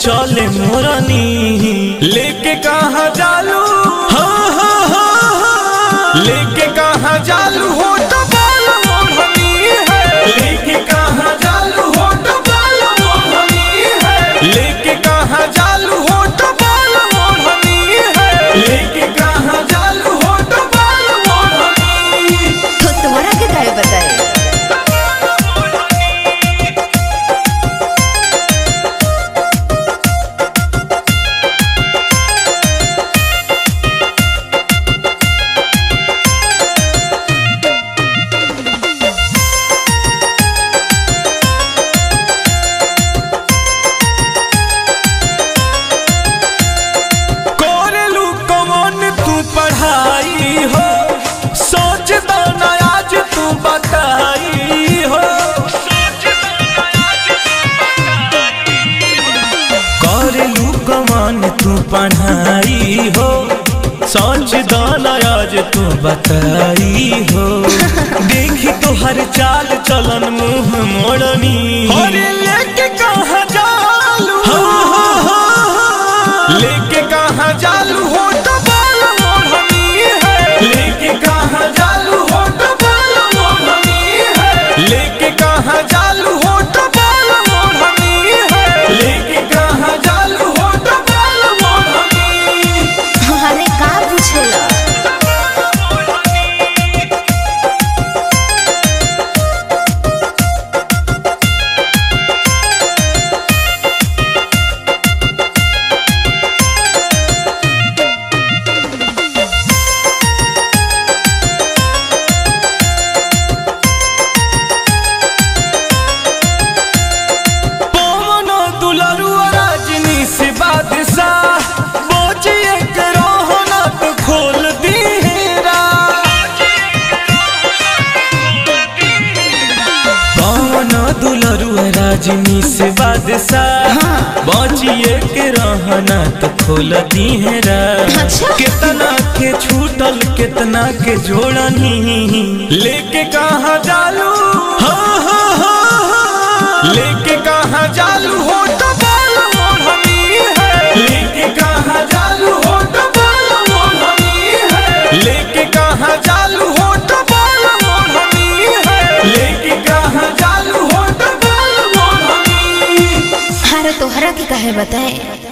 चले मोरनी लेके कहाँ जालू हाँ हाँ हाँ हाँ लेके कहाँ जालू हो तो बाल मोरनी है लेके कहाँ जालू हो तो बाल मोरनी है लेके कहाँ जालू हो तो बाल मोरनी है लेके कहाँ जालू हो तो बाल मोरनी तो तोरा के काहे बताए कोरेलू कौन तू पढ़ाई हो सोच दो ना आज तू बताई हो कोरेलू कौन तू पढ़ाई हो सोच दो ना आज तू बताई हो देखी तो हर चाल चलन मुंह मोड़नी अरे लेके कहाँ जालू लेके कहाँ जालू हो तो बाल मोहनी है लेके कहाँ जालू हो तो बाल मोहनी है लेके कहाँ जालू हो तो बाल मोहनी है लेके कहाँ जालू हो तो बाल मोहनी अरे का पूछेला पवन दुलरुआ राजनी से बादशाह बोझिए के रोहना तो खोल दीरा पवन दुलरुआ राजनी से बादशाह बचिए के रहना तो खोल दीरा अच्छा। कितना के छूटल कितना के जोड़नी लेके कहाँ जालू हाँ हाँ हाँ हाँ लेके कहाँ जालू हो तो बाल मोहनी है लेके कहाँ जालू हो तो बाल मोहनी है लेके कहाँ जालू हो तो बाल मोहनी है लेके कहाँ जालू हो तो बाल मोहनी अरे तोहरा के काहे बताए